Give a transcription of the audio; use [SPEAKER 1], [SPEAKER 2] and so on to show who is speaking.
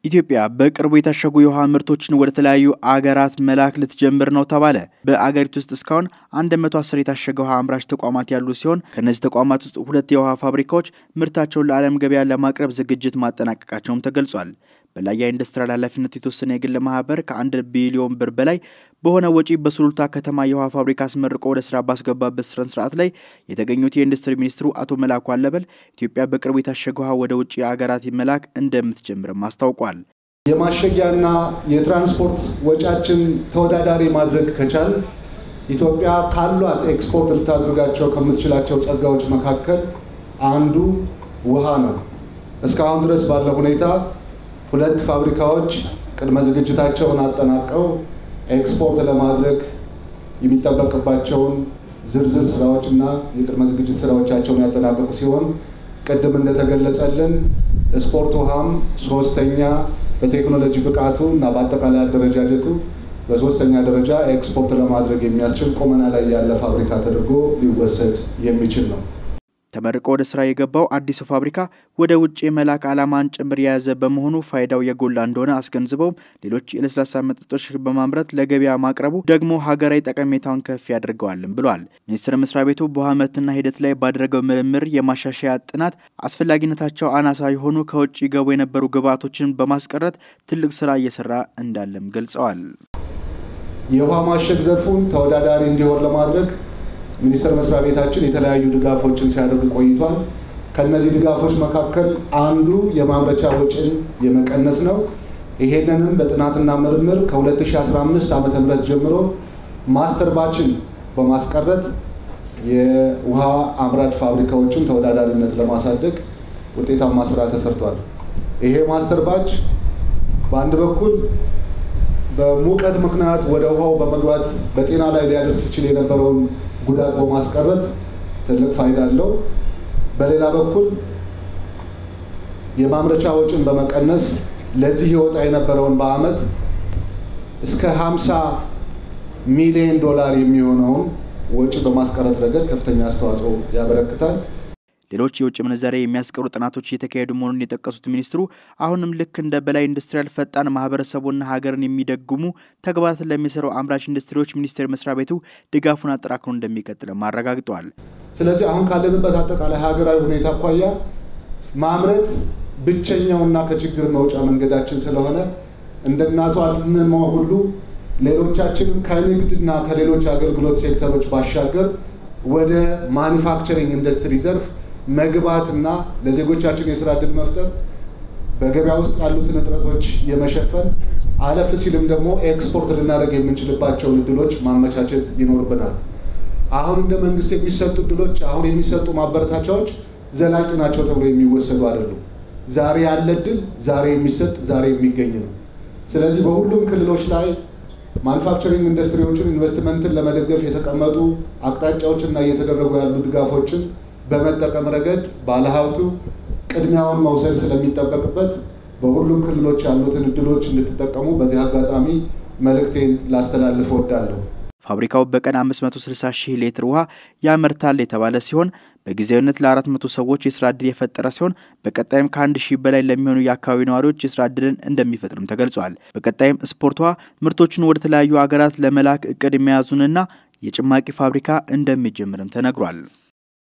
[SPEAKER 1] ኢትዮጵያ በቅርቡ የታሸጉ የውሃ ምርቶችን ወደ ተለያዩ አገራት መላክ ልትጀምር ነው ተባለ። በአገሪቱ ውስጥ እስካሁን 110 የታሸገ ውሃ አምራች ተቋማት ያሉ ሲሆን ከእነዚህ ተቋማት ውስጥ ሁለት የውሃ ፋብሪካዎች ምርታቸውን ለዓለም ገበያ ለማቅረብ ዝግጅት ማጠናቀቃቸውም ተገልጿል። በላያ ኢንዱስትሪያል ኃላፊነቱ የተወሰነ የግል ማህበር ከአንድ ቢሊዮን ብር በላይ በሆነ ወጪ በሱሉልታ ከተማ የውሃ ፋብሪካ አስመርቆ ወደ ስራ ባስገባበት ስነ ስርዓት ላይ የተገኙት የኢንዱስትሪ ሚኒስትሩ አቶ መላኩ አለበል ኢትዮጵያ በቅርቡ የታሸገ ውሃ ወደ ውጭ አገራት መላክ እንደምትጀምርም አስታውቋል።
[SPEAKER 2] የማሸጊያና የትራንስፖርት ወጪያችን ተወዳዳሪ ማድረግ ከቻል ኢትዮጵያ ካሏት ኤክስፖርት ልታደርጋቸው ከምትችላቸው ጸጋዎች መካከል አንዱ ውሃ ነው። እስካሁን ድረስ ባለ ሁኔታ ሁለት ፋብሪካዎች ቅድመ ዝግጅታቸውን አጠናቀው ኤክስፖርት ለማድረግ የሚጠበቅባቸውን ዝርዝር ስራዎችና የቅድመ ዝግጅት ስራዎቻቸውን ያጠናቀቁ ሲሆን ቅድም እንደተገለጸልን ስፖርት ውሃም ሶስተኛ በቴክኖሎጂ ብቃቱ እና በአጠቃላይ አደረጃጀቱ በሶስተኛ ደረጃ ኤክስፖርት ለማድረግ የሚያስችል ቁመና ላይ ያለ ፋብሪካ ተደርጎ ሊወሰድ የሚችል ነው።
[SPEAKER 1] ተመርቆ ወደ ስራ የገባው አዲሱ ፋብሪካ ወደ ውጭ የመላክ ዓላማን ጭምር የያዘ በመሆኑ ፋይዳው የጎላ እንደሆነ አስገንዝበውም ሌሎች የለስላሳ መጠጦች በማምረት ለገበያ ማቅረቡ ደግሞ ሀገራዊ ጠቀሜታውን ከፍ ያደርገዋልም ብሏል። ሚኒስቴር መስሪያ ቤቱ በውሃ ምርትና ሂደት ላይ ባደረገው ምርምር የማሻሻያ ጥናት አስፈላጊነታቸው አናሳ የሆኑ ከውጭ ገቡ የነበሩ ግብዓቶችን በማስቀረት ትልቅ ስራ እየሰራ እንዳለም ገልጸዋል።
[SPEAKER 2] የውሃ ማሸግ ዘርፉን ተወዳዳሪ እንዲሆን ለማድረግ ሚኒስቴር መስሪያ ቤታችን የተለያዩ ድጋፎችን ሲያደርግ ቆይቷል። ከነዚህ ድጋፎች መካከል አንዱ የማምረቻ ወጪን የመቀነስ ነው። ይሄንንም በጥናትና ምርምር ከ2015 ዓ ም ጀምሮ ማስተር ባችን በማስቀረት የውሃ አምራች ፋብሪካዎችን ተወዳዳሪነት ለማሳደግ ውጤታማ ስራ ተሰርቷል። ይሄ ማስተር ባች በአንድ በኩል በሙቀት ምክንያት ወደ ውሃው በመግባት በጤና ላይ ሊያደርስ ይችል የነበረውን ጉዳት በማስቀረት ትልቅ ፋይዳ አለው። በሌላ በኩል የማምረቻ ወጪን በመቀነስ ለዚህ ይወጣ የነበረውን በአመት እስከ 50 ሚሊዮን ዶላር የሚሆነውን ወጪ በማስቀረት ረገድ ከፍተኛ አስተዋጽኦ ያበረክታል።
[SPEAKER 1] ሌሎች የውጭ ምንዛሬ የሚያስቀሩ ጥናቶች እየተካሄዱ መሆኑን የጠቀሱት ሚኒስትሩ አሁንም ልክ እንደ በላይ ኢንዱስትሪያል ፈጣን ማህበረሰቡና ሀገርን የሚደጉሙ ተግባራትን ለሚሰሩ አምራች ኢንዱስትሪዎች ሚኒስቴር መስሪያ ቤቱ ድጋፉን አጠናክሮ እንደሚቀጥልም አረጋግጠዋል።
[SPEAKER 2] ስለዚህ አሁን ካለንበት አጠቃላይ ሀገራዊ ሁኔታ አኳያ ማምረት ብቸኛውና ከችግር መውጫ መንገዳችን ስለሆነ እንደ እናቷ አልንማ ሁሉ ሌሎቻችንም ከንግድና ከሌሎች አገልግሎት ሴክተሮች ባሻገር ወደ ማኒፋክቸሪንግ ኢንዱስትሪ ዘርፍ መግባትና ለዜጎቻችን የስራ እድል መፍጠር በገበያ ውስጥ ያሉትን እጥረቶች የመሸፈን አለፍ ሲልም ደግሞ ኤክስፖርት ልናደርግ የምንችልባቸውን እድሎች ማመቻቸት ይኖርብናል። አሁን እንደ መንግስት የሚሰጡ እድሎች፣ አሁን የሚሰጡ ማበረታቻዎች ዘላቂ ናቸው ተብሎ የሚወሰዱ አይደሉም። ዛሬ ያለ እድል ዛሬ የሚሰጥ ዛሬ የሚገኝ ነው። ስለዚህ በሁሉም ክልሎች ላይ ማኑፋክቸሪንግ ኢንዱስትሪዎችን ኢንቨስትመንትን ለመደገፍ የተቀመጡ አቅጣጫዎችና እየተደረጉ ያሉ ድጋፎችን በመጠቀም ረገድ ባለሀብቱ ቅድሚያውን መውሰድ ስለሚጠበቅበት በሁሉም ክልሎች ያሉትን እድሎች እንድትጠቀሙ በዚህ አጋጣሚ መልእክቴን ላስተላልፍ እወዳለሁ።
[SPEAKER 1] ፋብሪካው በቀን 560 ሺህ ሊትር ውሃ ያመርታል የተባለ ሲሆን በጊዜያዊነት ለ400 ሰዎች የስራ ዕድል የፈጠረ ሲሆን በቀጣይም ከአንድ ሺህ በላይ ለሚሆኑ የአካባቢ ነዋሪዎች የስራ ዕድልን እንደሚፈጥርም ተገልጿል። በቀጣይም ስፖርት ውሃ ምርቶቹን ወደ ተለያዩ ሀገራት ለመላክ እቅድ የመያዙንና የጭማቂ ፋብሪካ እንደሚጀምርም ተነግሯል።